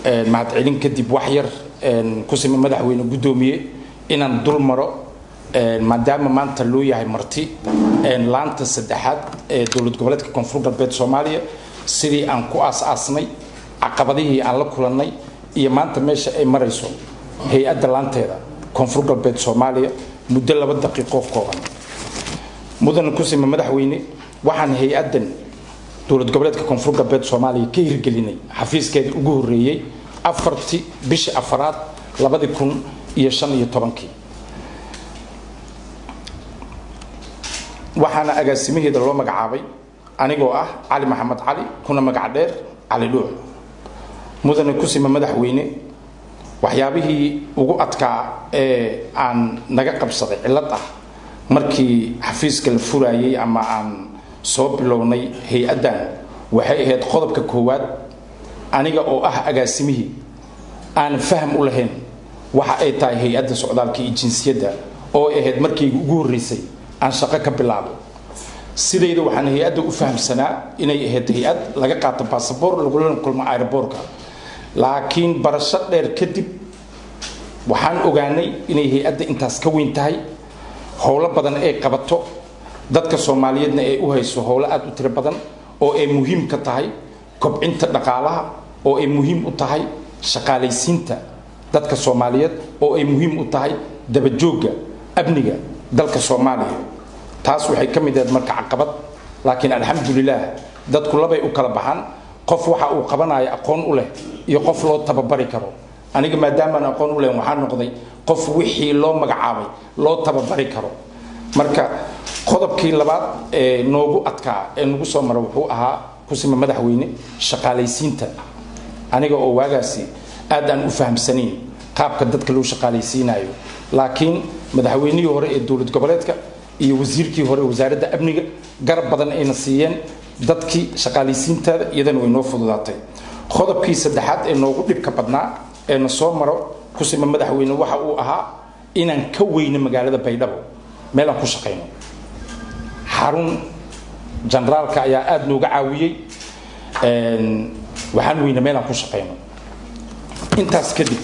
mahadcelin kadib wax yar ku sima madaxweyne guddoomiye inaan dul maro maadaama maanta loo yahay marti laanta saddexaad ee dowlad goboleedka koonfur galbeed soomaaliya sidii aan ku aas-aasnay caqabadihii aan la kulannay iyo maanta meesha ay marayso hay-adda laanteeda koonfur galbeed soomaaliya muddo laba daqiiqoo kooban mudana kusima madaxweyne waxaan hay-addan dowlad goboleedka koonfur galbeed soomaaliya ka hirgelinay xafiiskeeda ugu horeeyey afartii bishii afaraad labadii kun iyo shan iyo tobankii waxaana agaasimaheeda loo magacaabay anigoo ah cali maxamed cali kuna magac dheer cali dhuuc mudane kusima madaxweyne waxyaabihii ugu adkaa ee aan naga qabsaday cillad ah markii xafiiska la furaayey ama aan soo bilownay hay-addan waxay ahayd qodobka koowaad aniga oo ah agaasimihii aan faham u lahayn waxa ay tahay hay-adda socdaalka iyo jinsiyadda oo ay ahayd markayga ugu horreysay aan shaqo ka bilaabo sidayda waxaan hay-adda u fahamsanaa inay ahayd hay-ad laga qaato basaboor lagulana kulmo aeroboorka laakiin barasho dheer kadib waxaan ogaanay inay hay-adda intaas ka weyn tahay howlo badan ay qabato dadka soomaaliyeedna ay u hayso howlo aada u tiro badan oo ay muhiim ka tahay kobcinta dhaqaalaha oo ay muhiim u tahay shaqaalaysiinta dadka soomaaliyeed oo ay muhiim u tahay dabajoogga amniga dalka soomaaliya taas waxay ka mid ahayd marka caqabad laakiin alxamdulilah dadku labay u kala baxaan qof waxa uu qabanayo aqoon u leh iyo qof loo tababari karo aniga maadaamaan aqoon u leh waxaa noqday qof wixii loo magacaabay loo tababari karo marka qodobkii labaad ee noogu adkaa ee nagu soo mara wuxuu ahaa kusima madaxweyne shaqaalaysiinta aniga oo waagaasi aad aan u fahamsanayn qaabka dadka loo shaqaalaysiinayo laakiin madaxweynihii hore ee dowlad goboleedka iyo wasiirkii hore wasaaradda amniga garab badan ayna siiyeen dadkii shaqaalaysiintaada iyadana way noo fududaatay qodobkii saddexaad ee noogu dhibka badnaa ee na soo maro kusima madaxweyne waxa uu ahaa inaan ka weyno magaalada baydhabo meel aan ku shaqayno xarun generaalka ayaa aada nooga caawiyey waxaan weyna meel aan ku shaqayno intaas kadib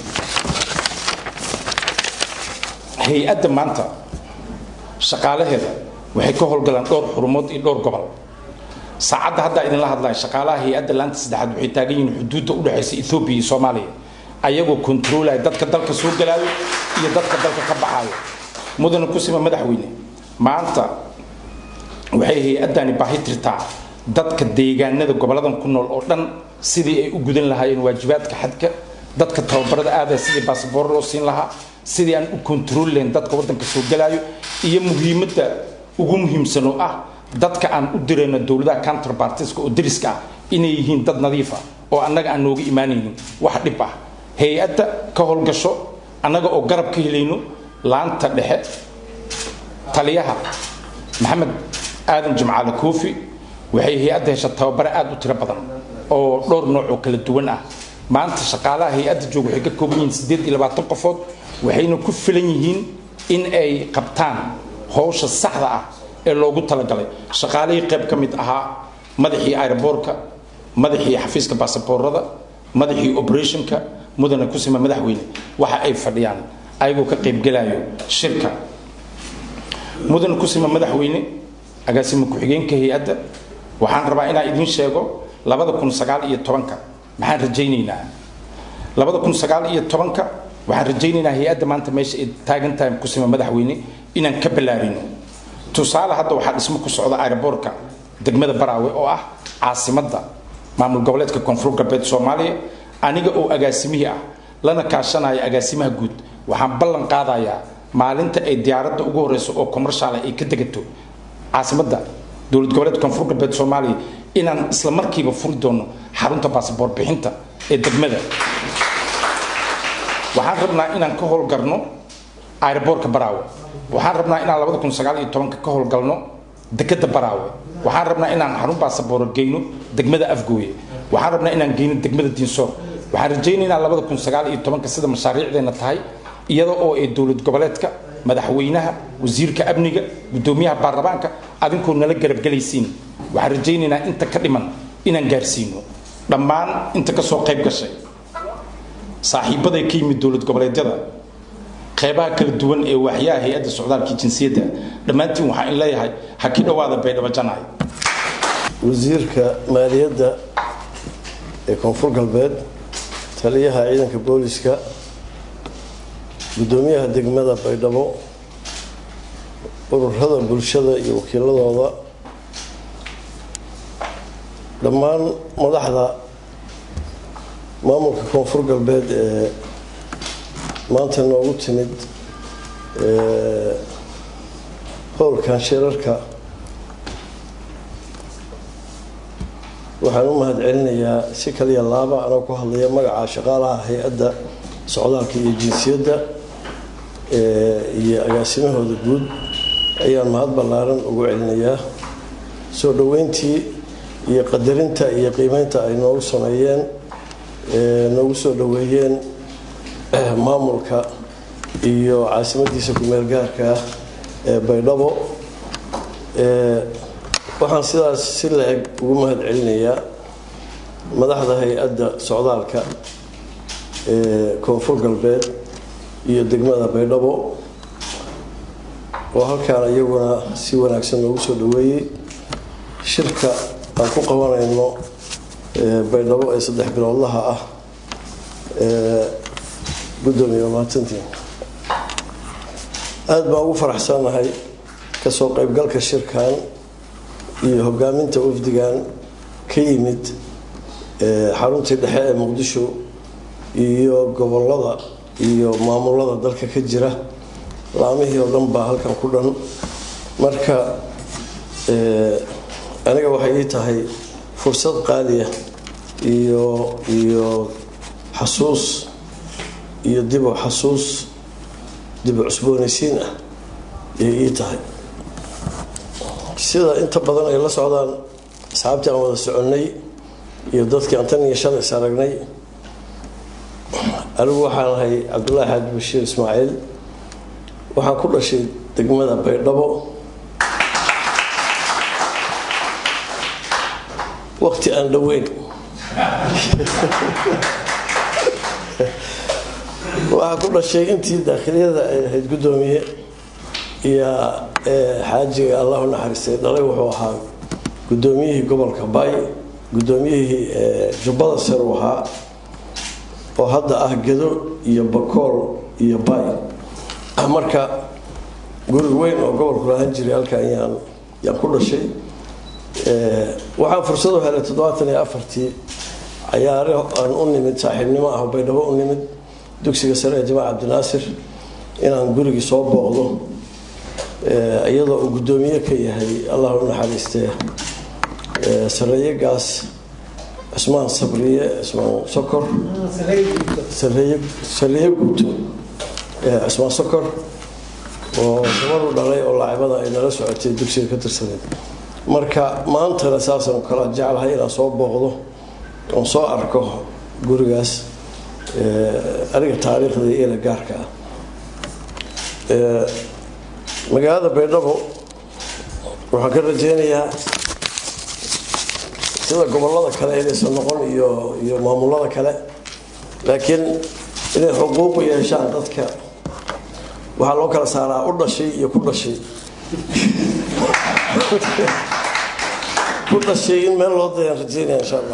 hay-adda maanta shaqaalaheeda waxay ka howlgalaan dhowr xurumood iyo dhowr gobol saacadda haddaa idinla hadlaya shaqaalaha hay-adda laanta saddexaad waxay taagan yihiin xuduudda udhexaysa ethoobiya iyo soomaaliya ayagoo kontroolaya dadka dalka soo galaayo iyo dadka dalka ka baxaayo mudana kusima madaxweyne maanta waxay hay-addani baahi tirtaa dadka deegaanada goboladan ku nool oo dhan sidii ay u gudan lahaayeen waajibaadka xadka dadka tababarada aadaya sidii basaboor loo siin lahaa sidii aan u kontrooli lahayn dadka waddanka soo galaayo iyo muhiimadda ugu muhiimsan oo ah dadka aan u dirayno dowladaha counterpartiska oo deriska ah inay yihiin dad nadiif ah oo annaga aan nooga imaanaynin wax dhib ah hay-adda ka howlgasho annaga oo garab ka helayno laanta dhexe taliyaha maxamed aadan jimcaale koofi waxay hay-adda hesha tababare aada u tiro badan oo dhowr nooc oo kala duwan ah maanta shaqaalaha hay-adda jooga waxay ka kooban yihiin siddeed iyo labaatan qofood waxayna ku filan yihiin in ay qabtaan howsha saxda ah ee loogu talagalay shaqaalihii qayb ka mid ahaa madaxii aeroboorka madaxii xafiiska baasaboorada madaxii operationka mudana kusima madaxweyne waxa ay fadhiyaan ayagoo ka qaybgelayo shirka mudana kusima madaxweyne agaasima ku-xigeenka hay-adda waxaan rabaa inaan idiin sheego labada kun sagaal iyo tobanka maxaan rajaynaynaa labada kun sagaal iyo tobanka waxaan rajaynaynaa hay-adda maanta meesha ay taagan tahay kusima madaxweyne inaan ka ballaarino tusaale hadda waxaa dhismo ku socda aeroboorka degmada baraawe oo ah caasimadda maamul goboleedka koonfur galbeed soomaaliya aniga oo agaasimihii ah lana kaashanaya agaasimaha guud waxaan ballan qaadayaa maalinta ay diyaaradda ugu horeyso oo commershaal ay ka degato caasimadda dowlad goboleedka koonfur galbeed soomaaliya inaan isla markiiba furi doono xarunta baasaboor bixinta ee degmada waxaan rabnaa inaan ka howlgarno aeroboorka baraawe waxaan rabnaa inaan labada kun sagaal iyo tobanka ka howlgalno dekeda baraawe waxaan rabnaa inaan xarun baasabooro geyno degmada afgooye waxaan rabnaa inaan geyno degmada diinsoor waxaan rajaynaynaa labada kun sagaal iyo tobanka sida mashaariicdeena tahay iyada oo ay dowlad goboleedka madaxweynaha wasiirka amniga gudoomiyaha baarlamaanka adinkoo nala garabgelaysiin waxaan rajaynaynaa inta ka dhiman inaan gaarsiino dhammaan inta kasoo qayb gashay saaxiibaday ka yimid dowlad goboleedyada qeybaha kala duwan ee waaxyaha hay-adda socdaalka jinsiyadda dhammaantiin waxaa in leeyahay ha ki dhowaada baydhabo janay wasiirka maaliyadda ee koonfur galbeed taliyaha ciidanka booliska guddoomiyaha degmada baydhabo ururada bulshada iyo wakiiladooda dhammaan madaxda maamulka koonfur galbeed ee maanta noogu timid howlkan shirarka waxaan u mahad celinayaa si kaliya laaba anoo ku hadlaya magaca shaqaalaha hay-adda socdaalka iyo jinsiyadda iyo agaasimahooda guud ayaan mahad ballaaran ugu celinayaa soo dhoweyntii iyo qadarinta iyo qiimeynta ay noogu sameeyeen noogu soo dhoweeyeen maamulka iyo caasimadiisa ku-meel gaarka ah ee baydhabo waxaan sidaas si la-eg ugu mahad celinayaa madaxda hay-adda socdaalka ee koonfur galbeed iyo degmada baydhabo oo halkaan iyaguna si wanaagsan noogu soo dhoweeyey shirka aan ku qabanayno baydhabo ee saddex biloodlaha ah gudoomiye mahadsantiin aada baan ugu faraxsannahay kasoo qaybgalka shirkan iyo hogaaminta wafdigan ka yimid xaruntii dhexe ee muqdisho iyo gobolada iyo maamulada dalka ka jira laamihii oo dhan baa halkan ku dhan marka aniga waxay ii tahay fursad qaaliya iyo iyo xasuus iyo dibu xasuus dibu cusboonaysiin ah ayay ii tahay sida inta badan ay la socdaan asxaabtii aan wada soconnay iyo dadkii aan tan iyo shan is aragnay anigu waxaan ahay cabdullaahi xaaji bashiir ismaaciil waxaan ku dhashay degmada baydhabo waqti aan dhoweyn waxaa ku dhashay intii daakhiliyada ay ahayd guddoomiye iyo xaajiga allahu naxariistay dhalay wuxuu ahaa guddoomiyihii gobolka bay guddoomiyihii jubbada sare u ahaa oo hadda ah gedo iyo bakool iyo bay marka guri weyn oo gobolku lahaan jiray halkan yaan yaan ku dhashay waxaan fursad u helay toddobaatan iyo afartii cayaare aan u nimid saaxiibnimo ah baydhabo u nimid dugsiga sare ee jamac cabdinaasir inaan gurigii soo booqdo iyadoo uu guddoomiye ka yahay allah u naxariistee sareeyagaas cusmaan sabriye cusmaan sokor sareeye guuto cusmaan sokor oo gabaru dhalay oo laacibada ay nala socotay dugsiga ka tirsaneed marka maantana saasaan kala jeclahay inaan soo booqdo oon soo arko gurigaas aniga taariikhda iyo ila gaarka ah magaalada baydhabo waxaan ka rajeynayaa sida gobolada kale inaysan noqon iyo iyo maamulada kale laakiin inay xuquuqu yeeshaan dadka waxaa loo kala saaraa u dhashay iyo ku dhashay ku dhashay in meel loo dayaan rajeynaya insha allah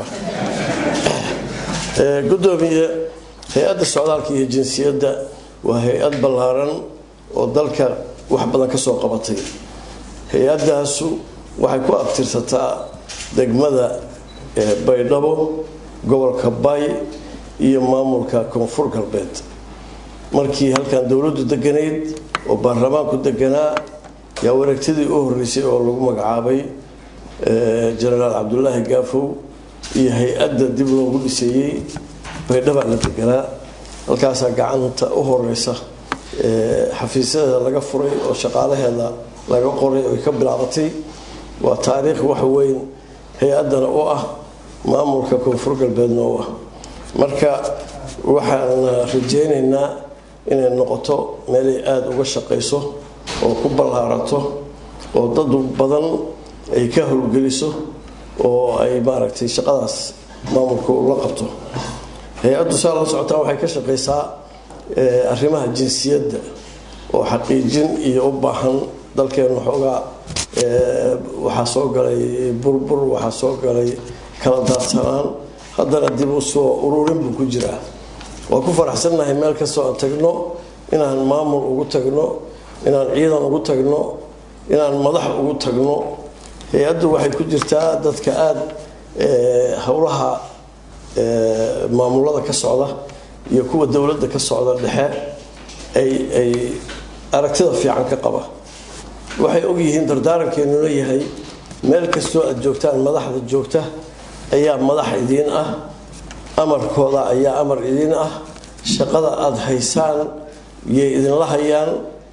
guddoomiye hay-adda socdaalka iyo jinsiyadda waa hay-ad ballaaran oo dalka wax badan ka soo qabatay hay-addaasu waxay ku abtirsataa degmada baydhabo gobolka bay iyo maamulka koonfur galbeed markii halkan dowladdu deganayd oo baarlamaanku deganaa yaa wareegtadii u horeysay oo lagu magacaabay jenaraal cabdulaahi gaafow iyo hay-adda dib loogu dhiseeyey baydhabaa la deganaa halkaasaa gacanta u horeysa xafiisyadeeda laga furay oo shaqaalaheeda laga qoray oy ka bilaabatay waa taariikh wax weyn hay-addana u ah maamulka koonfur galbeedna u ah marka waxaan rajeynaynaa inay noqoto meelay aada uga shaqayso oo ku ballaarato oo dad badan ay ka howlgeliso oo ay maaragtay shaqadaas maamulka ula qabto hay-addu saa la socotaan waxay ka shaqaysaa arrimaha jinsiyadda oo xaqiijin iyo u baahan dalkeenu xoogaa waxaa soo galay burbur waxaa soo galay kala daadsanaan haddana dib u soo ururin buu ku jiraa waa ku faraxsannahay meel kastoo aan tagno inaan maamul ugu tagno inaan ciidan ugu tagno inaan madax ugu tagno hay-addu waxay ku jirtaa dadka aada howlaha maamulada ka socda iyo kuwa dowladda ka socda dhexe ay ay aragtida fiican ka qaba waxay ogyihiin dardaarankeenu leeyahay meel kastoo aada joogtaan madaxda joogta ayaa madax idiin ah amarkooda ayaa amar idiin ah shaqada aada haysaan yay idinla hayaan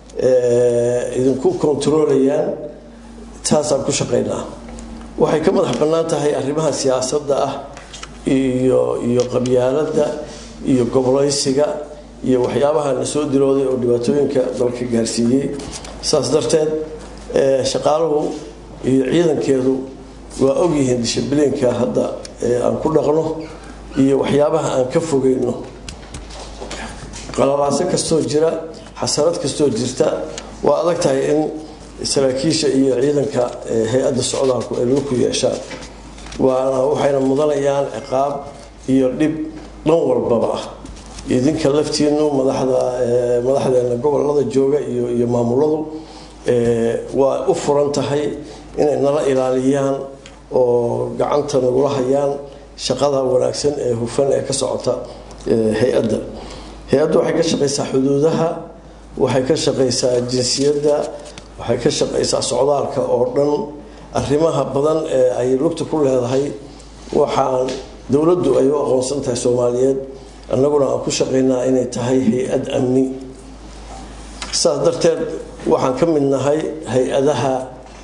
idinku kontarolayaan taasaan ku shaqaynaa waxay ka madax bannaan tahay arrimaha siyaasadda ah iyo iyo qabyaaladda iyo gobolaysiga iyo waxyaabaha na soo dilooday oo dhibaatooyinka dalka gaarsiiyey saas darteed shaqaaluhu iyo ciidankeedu waa ogyihiin dishibliinka hadda aan ku dhaqno iyo waxyaabaha aan ka fogeyno qalalaaso kastoo jira xasarad kastoo jirta waa adag tahay in saraakiisha iyo ciidanka hay-adda socdaalku ay lagu ku yeeshaan waana waxayna mudanayaan ciqaab iyo dhib dhan walbaba ah idinka laftiinu madaxda madaxdeena gobolada jooga iyo iyo maamuladu waa u furan tahay inay nala ilaaliyaan oo gacanta nagula hayaan shaqada wanaagsan ee hufan ee ka socota hay-adda hay-addu waxay ka shaqaysaa xuduudaha waxay ka shaqaysaa jinsiyadda waxay ka shaqaysaa socdaalka oo dhan arrimaha badan ee ay lugta ku leedahay waxaan dowladdu ay u aqoonsan tahay soomaaliyeed annaguna aan ku shaqaynaa inay tahay hay-ad amni saas darteed waxaan ka mid nahay hay-adaha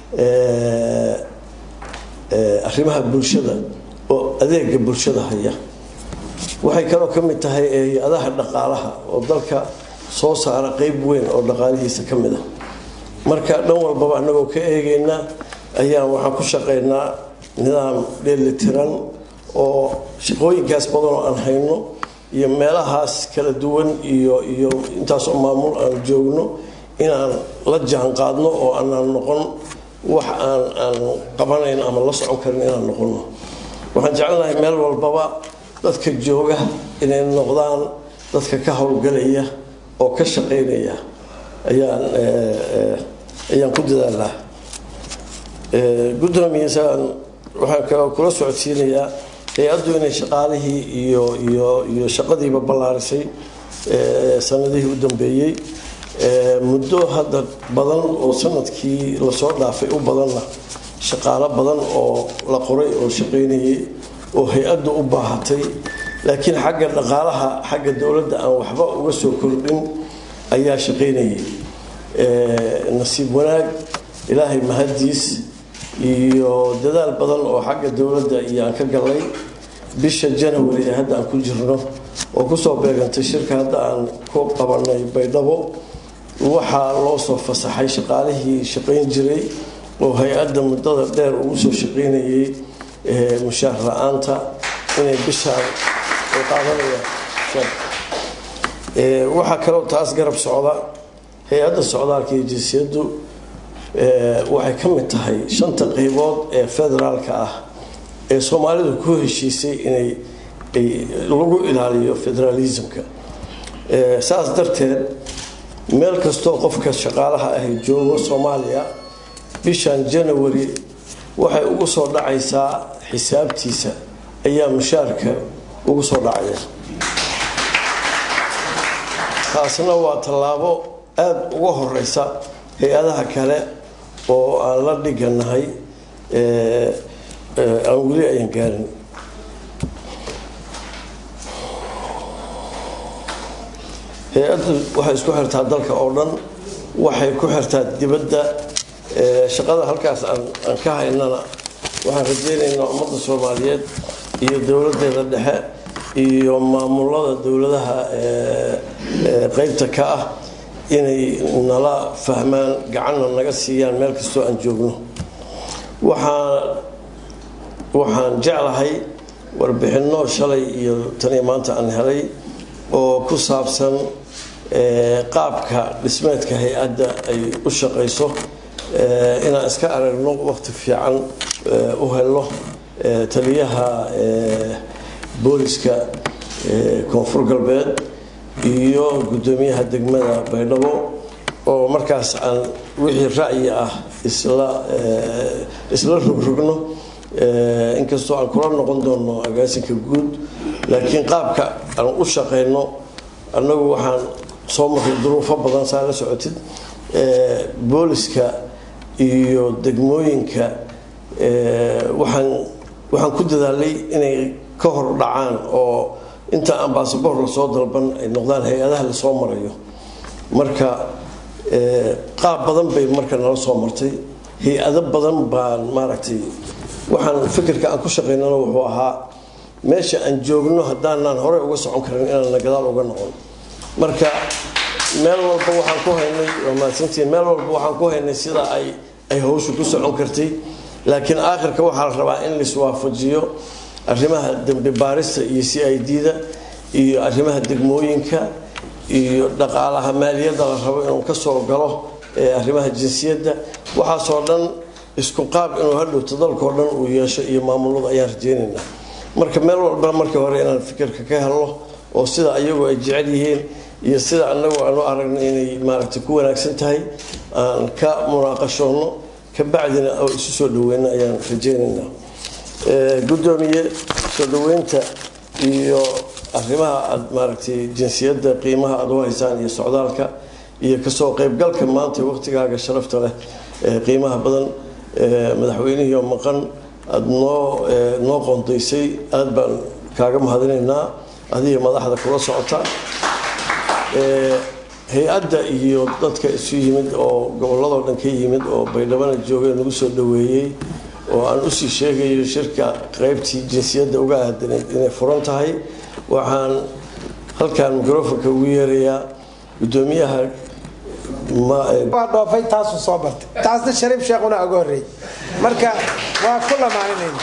arrimaha bulshada oo adeega bulshada haya waxay kaloo ka mid tahay hay-adaha dhaqaalaha oo dalka soo saara qeyb weyn oo dhaqaalihiisa ka mid ah marka dhan walbaba annagoo ka eegayna ayaan waxaan ku shaqaynaa nidaam dheelitiran oo shaqooyinkaas badan oo aan hayno iyo meelahaas kala duwan iyo iyo intaasoo maamul aan joogno inaan la jaan qaadno oo aanaan noqon wax aan aan qabanayn ama la socon karin inaan noqono waxaan jecelnahay meel walbaba dadka jooga inay noqdaan dadka ka howlgalaya oo ka shaqaynaya ayaan ayaan ku dadaalnaa gudoomiyaasaan waxaan kaloo kula socodsiinayaa hay-addu inay shaqaalihii iyo iyo iyo shaqadiiba ballaarisay sanadihii u dambeeyey muddo hadda badan oo sanadkii lasoo dhaafay u badanna shaqaalo badan oo la qoray oo shaqaynayay oo hay-addu u baahatay laakiin xagga dhaqaalaha xagga dowladda aan waxba uga soo kordhin ayaa shaqaynayay nasiib wanaag ilaahay mahadiis iyo dadaal badan oo xagga dowladda iyo aan ka galay bisha janawari ee hadda aan ku jirno oo kusoo beegantay shirka hadda aan ku qabanay baydhabo waxaa loo soo fasaxay shaqaalihii shaqayn jiray oo hay-adda muddada dheer ugu soo shaqaynayay mushaar la-aanta inay bishaan ay qaadanayaan waxaa kaloo taas garab socda hay-adda socdaalka iyo jinsiyaddu waxay ka mid tahay shanta qaybood ee federaalka ah ee soomaalidu ku heshiisay inay lagu ilaaliyo federalismka saas darteed meel kastoo qofka shaqaalaha ahy joogo soomaaliya bishan janawari waxay ugu soo dhacaysaa xisaabtiisa ayaa mushaarka ugu soo dhacaya taasna waa tallaabo aada uga horeysa hay-adaha kale oo aan la dhiganahay aan weli ayan gaarin hay-addu waxay isku xirtaa dalka oo dhan waxay ku xirtaa dibadda shaqada halkaas aan ka haynana waxaan rajaynaynaa ummadda soomaaliyeed iyo dowladeeda dhexe iyo maamulada dowladaha qeybta ka ah inay nala fahmaan gacanna naga siiyaan meel kastoo aan joogno waxaan waxaan jeclahay warbixinno shalay iyo taniyo maanta aan helay oo ku saabsan qaabka dhismeedka hay-adda ay u shaqayso inaan iska aragno waqti fiican u helno taliyaha booliska koonfur galbeed iyo guddoomiyaha degmada baydhabo oo markaas aan wixii ra'yi ah isla isla rogrogno inkastoo aan kula noqon doono agaasinka guud laakiin qaabka aan u shaqayno annagu waxaan soo marray duruufo badan saa la socotid booliska iyo degmooyinka waxaan waxaan ku dadaalay inay ka hor dhacaan oo inta aan baasabor lasoo dalban ay noqdaan hay-adaha lasoo marayo marka qaab badan bay marka nala soo martay hay-ado badan baan maaragtay waxaan fikirka aan ku shaqaynana wuxuu ahaa meesha aan joogno haddaanaan horey uga socon karin inaana gadaal uga noqon marka meel walba waxaan ku haynay waa mahadsantiin meel walba waxaan ku haynay sida ay ay hawshu ku socon kartay laakiin aakhirka waxaa la rabaa in laiswaafajiyo arrimaha dembi baarista iyo c i d-da iyo arrimaha degmooyinka iyo dhaqaalaha maaliyadda la rabo inuu ka soo galo arrimaha jinsiyadda waxaasoo dhan isku qaab inuu hadhowto dalkao dhan uu yeesho iyo maamulada ayaan rajeynaynaa marka meel walba markii hore inaan fikirka ka helno oo sida ayagu ay jecel yihiin iyo sida anagu aanu aragno inay maaragtay ku wanaagsan tahay aan ka munaaqashoonno kabacdina oo isu soo dhaweyno ayaan rajeynaynaa gudoomiye soo dhaweynta iyo arrimaha aad maaragtay jinsiyadda qiimaha aad u haysaan iyo socdaalka iyo kasoo qeybgalka maanta waqtigaaga sharafta leh qiimaha badan madaxweynihii oo maqan aada noo noo qoondaysay aada baan kaaga mahadinaynaa adiga madaxda kula socota hay-adda iyo dadka isu yimid oo gobolladoo dhan ka yimid oo baydhabana joogay nagu soo dhaweeyey oo aan usii sheegayo shirka qeybtii jinsiyadda uga aadanayd inay furan tahay waxaan halkaan microfonka ugu yeerayaa gudoomiyaha waa dhoofay taasuu soo bartay taasna shariif sheekhuna uga horreeyey marka waa ku lamaaninayna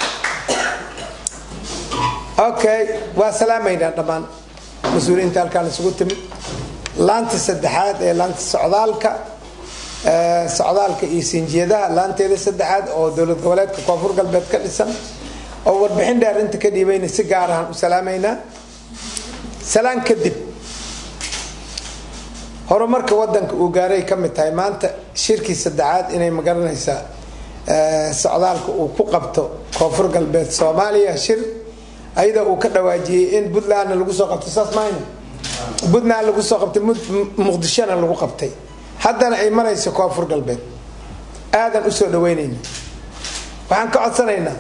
okay waa salaamaynaa dhammaan mas-uuliyiinta halkaan isugu timid laanta saddexaad ee laanta socdaalka socdaalka iyo sinjiyadaha laanteeda saddexaad oo dowlad goboleedka koonfur galbeed ka dhisan oo warbixin dheer inta ka dhiibayna si gaar ahaan u salaamaynaa salaan kadib horumarka wadanka uu gaaray ka mid tahay maanta shirkii saddexaad inay magaranaysaa socdaalka uu ku qabto koonfur galbeed soomaaliya shir ayadoo uu ka dhawaajiyey in puntlandna lagu soo qabtay saas mahayna puntland lagu soo qabtay muqdishona lagu qabtay haddana ay marayso koonfur galbeed aadan usoo dhaweynayna waxaan ka codsanaynaa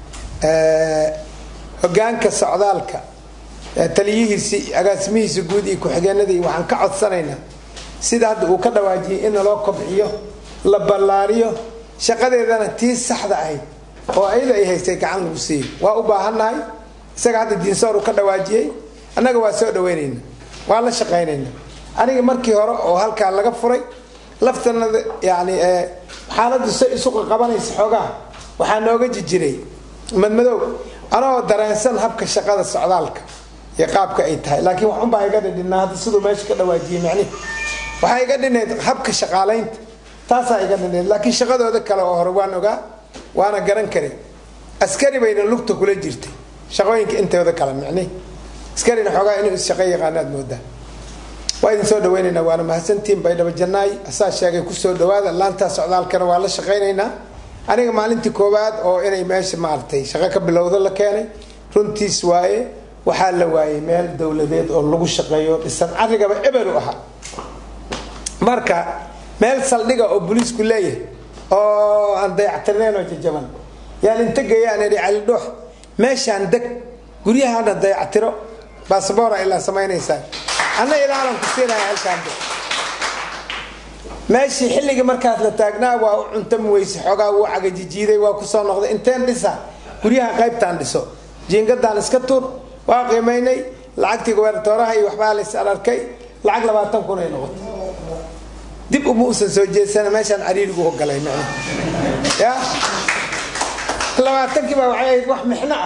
hogaanka socdaalka taliyihiisi agaasimihiisa guud iyo ku-xigeenadii waxaan ka codsanaynaa sida hadda uu ka dhawaajiyey in naloo kobciyo la ballaariyo shaqadeedana tii saxda ahayd oo ayada ay haystay gacan lagu siiyo waa u baahannahay isaga hadda diinsoor uu ka dhawaajiyey annaga waa soo dhaweynayna waa la shaqaynayna aniga markii hore oo halkaa laga furay laftanada yani xaaladdu say isu qabanaysa xoogaha waxaa nooga jijiray madmadow anagoo dareensan habka shaqada socdaalka iyo qaabka ay tahay laakiin waxunbaa iga dhidhinaa hadda siduu meesha ka dhawaajiyey macnihi waxaa iga dhinayd habka shaqaalaynta taasaa iga dhinayd laakiin shaqadooda kale oo hore waan ogaa waana garan kare askari bayna lugta kula jirtay shaqooyinka intooda kale macnihi askarina xoogaa inuu is shaqo yaqaano aad moodaa waa idin soo dhaweynaynaa waana mahadsantiin baydhabo jannaay asaa sheegay kusoo dhawaada laantaa socdaalkana waa la shaqaynaynaa aniga maalintii koowaad oo inay meesha maaragtay shaqo ka bilowdo la keenay runtiis waaye waxaa la waayay meel dowladeed oo lagu shaqeeyo dhisan carigaba eberu ahaa marka meel saldhiga oo boliisku leeyahay oo aan dayactirnayn oo jajaban yaan inta geeyaan idhi cali dhuux meeshaan deg guryahana dayactiro baasabora ilaa samaynaysaa anna ilaalan ku siinaya halkaan deg meeshii xilligii markaas la taagnaa waa u cuntam weyse xoogaa wuu cagajijiiday waa kusoo noqday inteen dhisa guryaha qaybtaan dhiso jiingadaan iska tuur waa qiimaynay lacagtii gobertooraha iyo waxbaa lays arkay lacag labaatan kun ay noqotay dib uma usan soo jeedsana meeshaan cariirigu ogolay macna ya labaatankii baa waxay ahayd wax mixno ah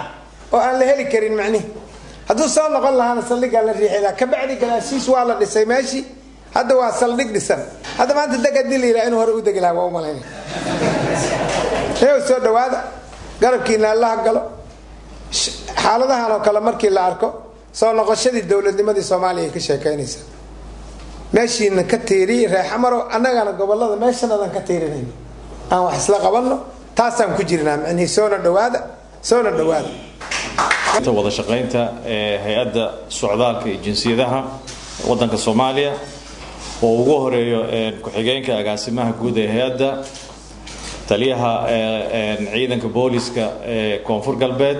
oo aan la heli karin macnihi hadduu soo noqon lahaana saldhiggaa la riixila kabacdi gadaashiis waa la dhisay meeshii hadda waa saldhig dhisan hadda maanta deg hadii la yidhaha inuu hore u degi lahaa waa u malaynaya reew soo dhawaada garabkiina allaha galo xaaladahan oo kale markii la arko soo noqoshadii dowladnimadii soomaaliya ay ka sheekaynaysaa meeshiina ka tiiriy reexamaro annagana gobolada meeshanadan ka tiirinayno aan wax isla qabanno taasaan ku jirnaa micnihii soona dhawaada soona dhawaada wada shaqaynta ee hay-adda socdaalka iyo jinsiyadaha wadanka soomaaliya oo ugu horeeyo ku-xigeenka agaasimaha guud ee hay-adda taliyaha ciidanka booliska ee koonfur galbeed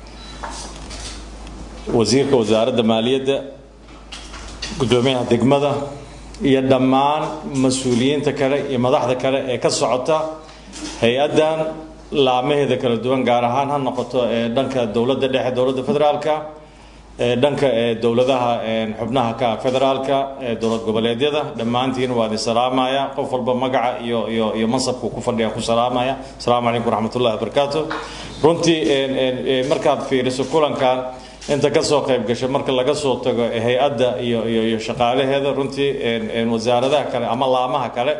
wasiirka wasaaradda maaliyadda guddoomiyaha degmada iyo dhammaan mas-uuliyiinta kale iyo madaxda kale ee ka socota hay-addan laamaheeda kala duwan gaar ahaan ha noqoto ee dhanka dowladda dhexe dowladda federaalka ee dhanka ee dowladaha xubnaha ka federaalka ee dowlad goboleedyada dhammaantiin waa idin salaamaya qof walba magaca iyo iyo iyo mansabku ku fadhiya ku salaamaya asalaamu calaykum waraxmatullahi wabarakaatu runtii markaad fiiriso kulankan inta kasoo qayb gasha marka laga soo tago hay-adda iyo iyo iyo shaqaalaheeda runtii wasaaradaha kale ama laamaha kale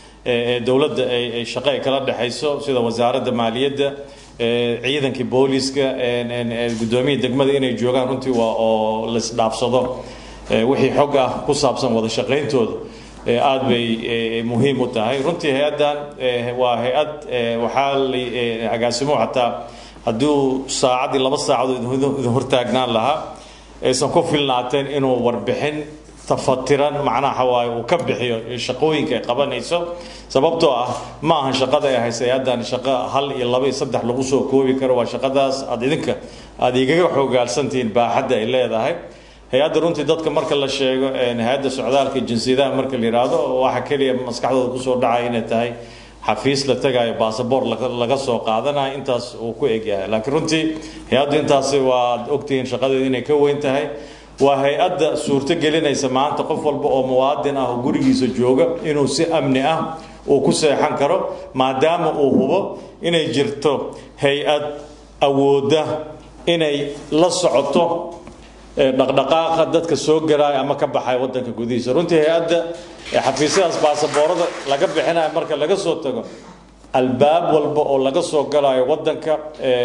ee dowladda ay shaqo ay kala dhexayso sida wasaaradda maaliyadda ciidankii booliska guddoomiyii degmada inay joogaan runtii waa oo laisdhaafsado wixii xog ah ku saabsan wada shaqayntooda aad bay muhiim u tahay runtii hay-addan waa hay-ad waxaa la agaasimuhu xataa hadduu saacaddii laba saacadood idin hortaagnaan lahaa aysan ku filnaateen inuu warbixin tafatiran macnaha waaye uu ka bixiyo shaqooyinka ay qabanayso sababtoo ah ma ahan shaqada ay haysa hay-addan shaqo hal iyo laba iyo saddex lagu soo koobi karo waa shaqadaas aad idinka aada igaga xoogaalsantihiin baaxadda ay leedahay hay-adda runtii dadka marka la sheego hay-adda socdaalka jinsiyadaha marka la yidhaahdo waxa keliya maskaxdooda kusoo dhacaya inay tahay xafiis la tagayo basaboor laga soo qaadanayo intaas uu ku egyahay laakiin runtii hay-addu intaasi waad ogtihiin shaqadeedu inay ka weyn tahay waa hay-adda suurto gelinaysa maanta qof walba oo muwaadin ah oo gurigiisa jooga inuu si amni ah uu ku seexan karo maadaama uu hubo inay jirto hay-ad awoodda inay la socoto dhaqdhaqaaqa dadka soo galaya ama ka baxaya wadanka gudihiisa runtii hay-adda xafiisyadaas baasaboorada laga bixinayo marka laga soo tago albaab walba oo laga soo galayo wadanka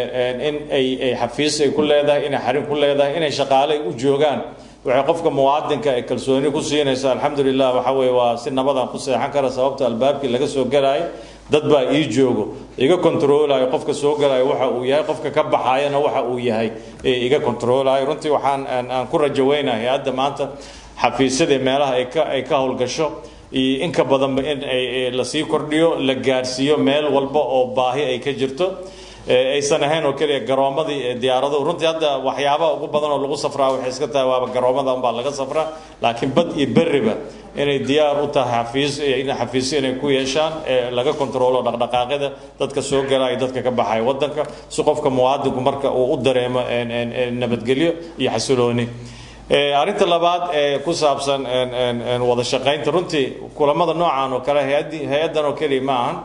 in ay xafiis ay ku leedahay inay xarin ku leedahay inay shaqaale u joogaan waxay qofka muwaadinka ay kalsooni ku siinaysa alxamdulilah waxa weye waa si nabadan ku seexan kara sababta albaabkii laga soo galayo dad baa ii joogo iga kontroolayo qofka soo galayo waxa uu yahay qofka ka baxayana waxa uu yahay iga kontroolayo runtii waxaan aan ku rajaweynaha hay-adda maanta xafiisyada meelaha ay ka ay ka howlgasho iyo inka badanba in ay lasii kordhiyo la gaadhsiiyo meel walba oo baahi ay ka jirto aysan ahayn oo keliya garoomadii diyaaradu runtii hadda waxyaabaha ugu badan oo lagu safraa waxay iska tahay waaba garoomada unbaa laga safraa laakiin bad iyo berriba inay diyaar u tahay xafiis in xafiisyo inay ku yeeshaan laga kontroolo dhaqdhaqaaqyada dadka soo galaya dadka ka baxaya wadanka si qofka muwaadinku marka uu u dareemo nabadgelyo iyo xasilooni arrinta labaad ee ku saabsan wada shaqaynta runtii kulamada noocan oo kale hay-addan oo keliya ma ahan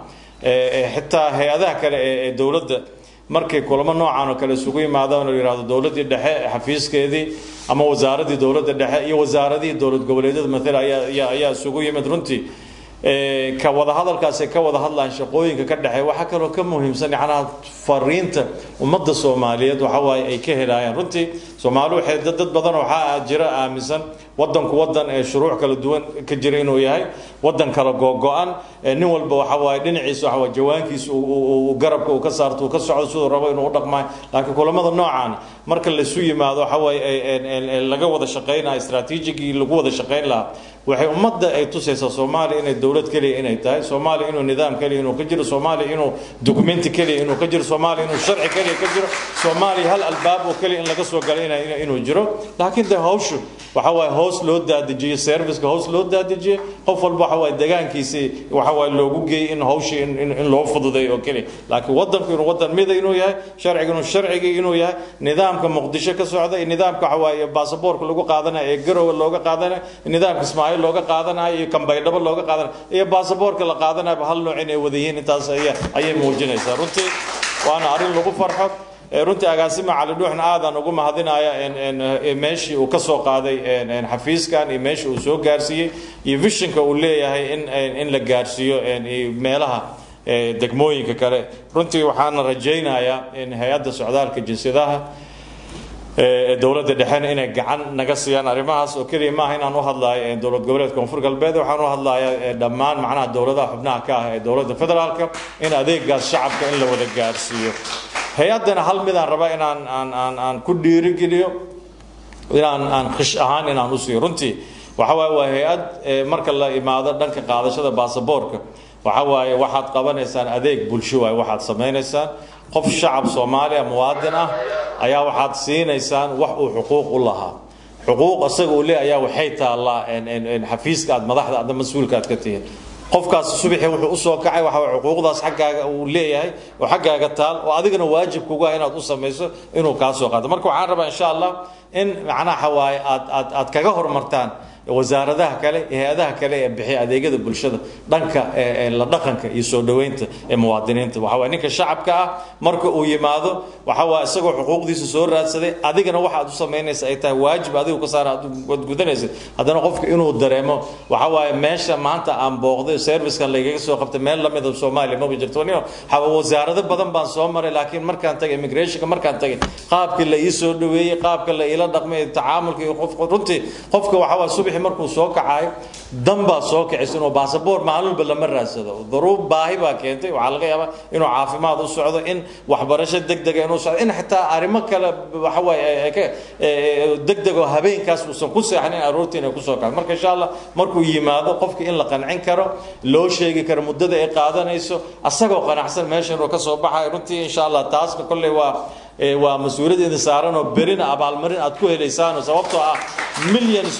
xitaa hay-adaha kale ee dowladda markay kulamo noocan oo kale isugu yimaadaan oo yihahdo dowladdii dhexe xafiiskeedii ama wasaaradii dowladda dhexe iyo wasaaradihii dowlad goboleedyada maala ayaa ayaa isugu yimid runtii ka wada hadalkaasi ka wada hadlaan shaqooyinka ka dhexeey waxaa kaloo ka muhiimsan yacnaha fariinta ummadda soomaaliyeed waxa waaye ay ka helayaan runtii soomaali waxay dad badan waxaa jira aaminsan wadanku wadan ee shuruuc kala duwan ka jira inuu yahay wadan kala googo-an nin walba waxa waaye dhinaciisa waxa waaye jawaankiisa uu garabka uu ka saarto uu ka socdo siduu rabo inuu u dhaqmaayo laakiin kulamada noocan marka laisu yimaado waxa waaye laga wada shaqaynayo istraatiijigii lagu wada shaqayn lahaa waxay ummadda ay tusaysaa soomaaliya inay dowlad keliya inay tahay soomaaliya inuu nidaam keliya inuu ka jiro soomaaliya inuu dokumenti keliya inuu ka jiro soomaaliya inuu sharci keliya ka jiro soomaaliya hal albaab oo keliya in laga soo galay inuu jiro laakiin de hawshu waxa waaye hoos loo daadejiyey serviceka hoos loo daadejiyey qof walba waxa waaye degaankiisii waxa waaye loogu geeyey in hawshii in loo fududeeyo oo keliya laakiin wadanku inuu wadan mida inuu yahay sharciga inuu sharcigii inuu yahay nidaamka muqdisho ka socda iyo nidaamka waxa waaye baasaboorka lagu qaadanayo ee garowe looga qaadanayo nidaamka ismaaciil looga qaadanayo iyo kambaydhabo looga qaadanayo iyo baasaboorka la qaadanayo hal nooc inay wada yihiin intaas ayay muujinaysaa runtii waana arrin lagu farxo runtii agaasima cali dhuuxna aadaan ugu mahadinaya meeshii uu ka soo qaaday xafiiskan iyo meeshii uu soo gaarsiiyey iyo vishinka uu leeyahay in la gaarsiiyo meelaha degmooyinka kale runtii waxaana rajaynayaa in hay-adda socdaalka jinsiyadaha dowladda dhexena inay gacan naga siiyaan arrimahaas oo keliya maaha inaan u hadlayo dowlad goboleed koonfur galbeed waxaan u hadlayaa dhammaan macnaha dowladaha xubnaha ka ah ee dowladda federaalka in adeegaas shacabka in la wada gaarsiiyo hay-addana hal midaan raba inaan aan aan aan ku dhiirigeliyo inaan aan khish ahaan inaan u siiyo runtii waxa waaye waa hay-ad marka la imaado dhanka qaadashada baasaboorka waxa waaye waxaad qabanaysaan adeeg bulsho waaye waxaad samaynaysaan qof shacab soomaaliya muwaadin ah ayaa waxaad siinaysaan wax uu xuquuq u lahaa xuquuq isaga uu leeyahay ayaa waxay taallaa xafiiska aad madaxda adna mas-uulka aad ka tihiin qofkaas subaxii wuxuu usoo kacay waxa way xuquuqdaas xaggaaga uu leeyahay oo xaggaaga taal oo adigana waajib kugu ah inaad u samayso inuu kaa soo qaato marka waxaan rabaa insha allah in macnaha waaye aad aad aad kaga hormartaan wasaaradaha kale hay-adaha kale ee bixiya adeegyada bulshada dhanka la dhaqanka iyo soo dhoweynta ee muwaadiniinta waxa waye ninka shacabka ah marka uu yimaado waxa waa isagoo xuquuqdiisa soo raadsaday adigana waxa aad u samaynaysa ay tahay waajib adigu ka saara aad gudanaysa haddana qofka inuu dareemo waxa waaye meesha maanta aan booqday servicekan lagaga soo qabtay meel lamid a soomaaliya maba jirto wasaarado badan baan soo maray laakiin markaan tagay immigrationka markaan tagay qaabkii la ii soo dhoweeyey qaabka la iila dhaqmay tacaamulka iyo qof runtii qofka waxa waa subaxi markuu soo kacayo dan baa soo kicisa inuu baasaboor maalin walba lama raadsado duruub baahi baa keentay waxaa laga yaabaa inuu caafimaad u socdo in waxbarasho degdega inuu socdo in xitaa arrimo kale waxa waaye degdeg oo habeenkaas uusan ku seexanin aroortii inay kusoo kacdo marka insha allah markuu yimaado qofka in la qancin karo loo sheegi karo muddada ay qaadanayso asagoo qanacsan meesha inuu ka soo baxayo runtii insha allah taasna kolley waa waa mas-uuliyaddeeda saaran oo berina abaalmarin aad ku helaysaan sababtoo ah millions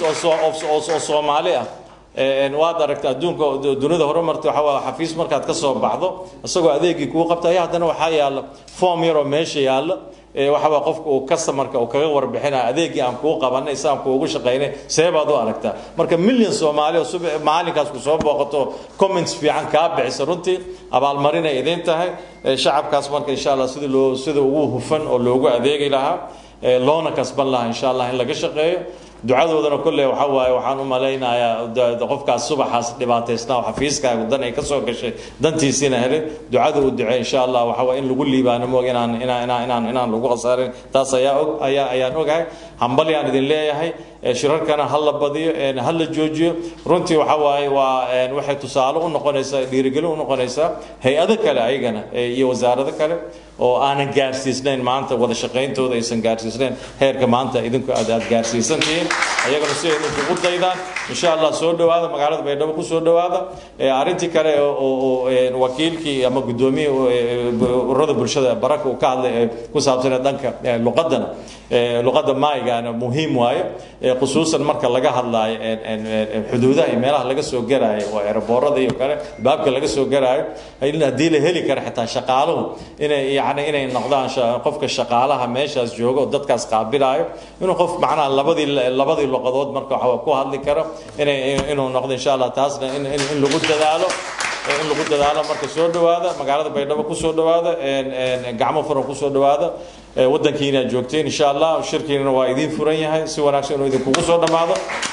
oo soomaali ah waad aragta adduunka dunida horumarta waxa waa xafiis markaad ka soo baxdo isagoo adeegii kuu qabta ayaa haddana waxaa yaalla form yaroo meesha yaalla waxa waa qofka uu customerka uu kaga warbixinaya adeegii aan kuu qabanay si aan kuugu shaqaynay see baad u aragtaa marka million soomaali oo subax maalinkaas ku soo booqato comments fiican kaa bixisa runtii abaalmarinay idin tahay shacabkaas marka insha allah sida loo sida ugu hufan oo loogu adeegi lahaa loona kasban lahaa insha allah in laga shaqeeyo ducadoodana kolley waxa waaye waxaan u malaynayaa qofkaas subaxaas dhibaataysnaa xafiiskaagu dan ay ka soo gashay dantiisiina helin ducada uu ducey insha allah waxa waa in lagu liibaano moog inaan inaan inaan inaan inaan lagu khasaarin taas ayaa og ayaa ayaan ogahay hambal yaan idin leeyahay shirarkana ha la badiyo ha la joojiyo runtii waxa waaye waa waxay tusaale u noqonaysaa dhiirigelin u noqonaysaa hay-ado kale ayagana iyo wasaarado kale oo aanan gaarsiisnayn maanta wada shaqayntooda aysan gaarsiisnayn heerka maanta idinku aad aad gaarsiisantihiin ayagana si ay idinku u daydaan insha allah soo dhowaada magaalada baydhabo ku soo dhowaada arrintii kale oo wakiilkii ama guddoomiyihii ururada bulshada baraka uu ka hadlay ee ku saabsanee dhanka luqadana luqadda maaygaana muhiim waayo khusuusan marka laga hadlaayo xuduudaha iyo meelaha laga soo garaayo oo eeraboorada iyo kale baabka laga soo garaayo haddii la heli kara xitaa shaqaaluhu inay yani inay noqdaan qofka shaqaalaha meeshaas jooga oo dadkaas qaabilaayo inuu qof macnaha labadii labadii luqadood marka waxa ku hadli karo inay inuu noqdo insha allah taasna in in lagu dadaalo in lagu dadaalo marka soo dhowaada magaalada baydhabo ku soo dhowaada gacmo furan ku soo dhowaada waddankiina aad joogteen insha allah shirkiinana waa idiin furan yahay si wanaagsan inuu idinkugu soo dhammaado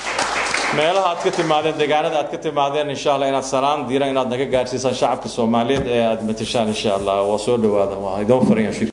meelaha aad ka timaadeen deegaanada aad ka timaadeen insha allah inaad salaan diiran inaad naga gaarsiisaan shacabka soomaaliyeed ee aad matashaan insha allah waa soo dhowaada waa idin furan yahay